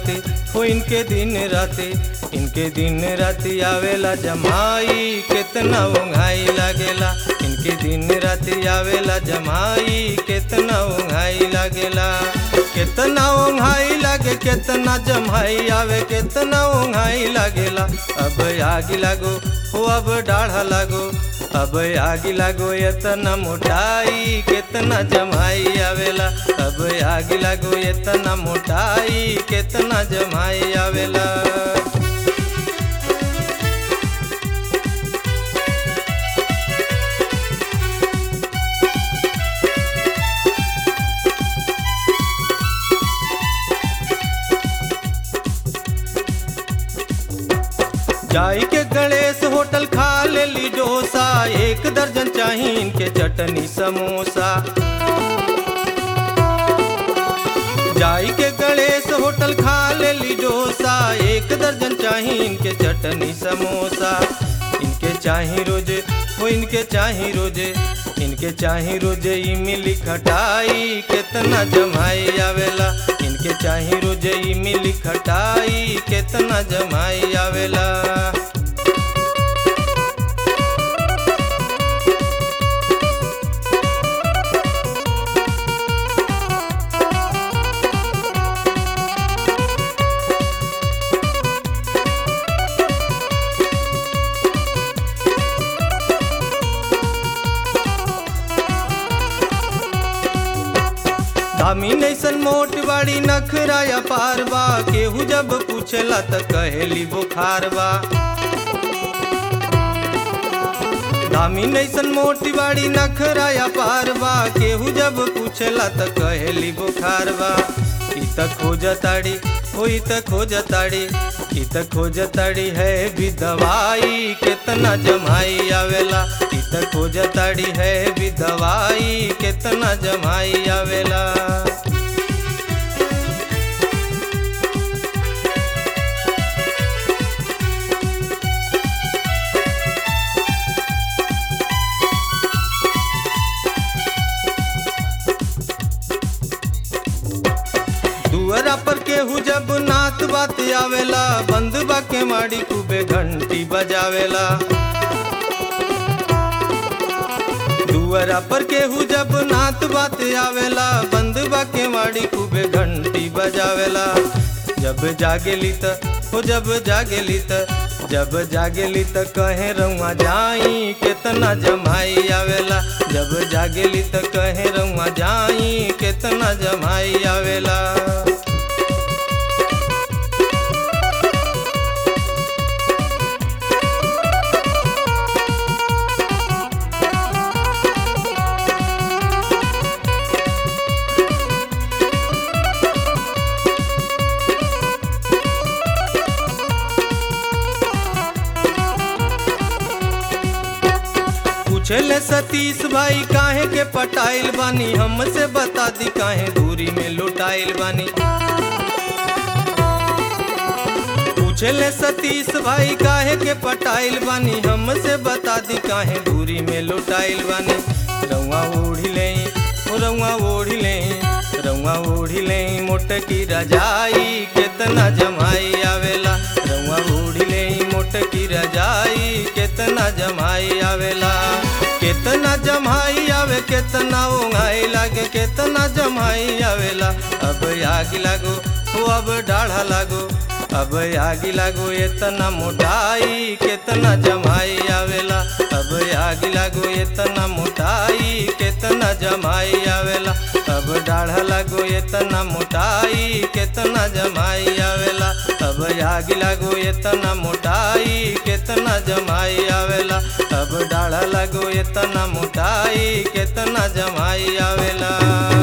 राते हो इनके दिन राते इनके दिन राते आवेला जमाई कितना उंघाई लागेला इनके दिन राते आवेला जमाई कितना उंघाई लागेला कितना उंघाई लागे कितना जमाई आवे कितना उंघाई लागेला अब आगी लागो हो अब डाढ़ा लागो अब आगी लागो इतना मोटाई कितना जमाई आवेला अब आगी लागो इतना मोटाई कितना जमाई आवेला जाई के गणेश होटल खा ले ली डोसा एक दर्जन चाही इनके चटनी समोसा जाई के गणेश होटल खा ले ली डोसा एक दर्जन चाही इनके चटनी समोसा इनके चाही रोजे वो इनके चाही रोजे इनके चाही रोजे इमली खटाई कितना जमाई आवेला इनके चाही रोजे इमली खटाई कितना जमाई आवेला दामी नैसन मोट बाड़ी नखराया पारबा केहू जब पूछला त कहेली बुखार बा दामी नैसन मोटी बाड़ी नखराया पारबा केहू जब पूछला त कहेली बुखार बा ई त खोजताड़ी हो ई त खोजताड़ी ई त खोजताड़ी है भी दवाई कितना जमाई आवेला ई त खोजताड़ी है भी दवाई कितना जमाई आवेला दुअरा पर केहू जब नात बात आवेला बंद बा के माड़ी खूबे घंटी बजावेला दुअरा पर केहू जब नात बात आवेला बंद बा के माड़ी खूबे घंटी बजावेला जब जागेली त हो जब जागेली त जब जागेली त कहे रउआ जाई कितना जमाई आवेला जब जागेली त कहे रउआ जाई कितना जमाई आवेला पूछले सतीश भाई काहे के पटाइल बानी हमसे बता दी काहे दूरी में लुटाइल बानी पूछले सतीश भाई काहे के पटाइल बानी हमसे बता दी काहे दूरी में लुटाइल बानी रउआ ओढ़ी ले रउआ ओढ़ी ले रउआ ओढ़ी ले मोटकी रजाई कितना जमाई आवेला रउआ ओढ़ी ले मोटकी रजाई कितना जमाई आवेला कितना जमाई आवे कितना ओंघाई लागे कितना जमाई आवेला अब आग लागो हो अब डाढ़ा लागो अब आगी लागो इतना मोटाई कितना जमाई आवेला अब आगी लागो इतना मोटाई कितना जमाई आवेला अब डाढ़ा लागो इतना मोटाई कितना जमाई आवेला अब आगी लागो इतना मोटाई कितना जमाई आवेला अब डाढ़ा लागो इतना मोटाई कितना जमाई आवेला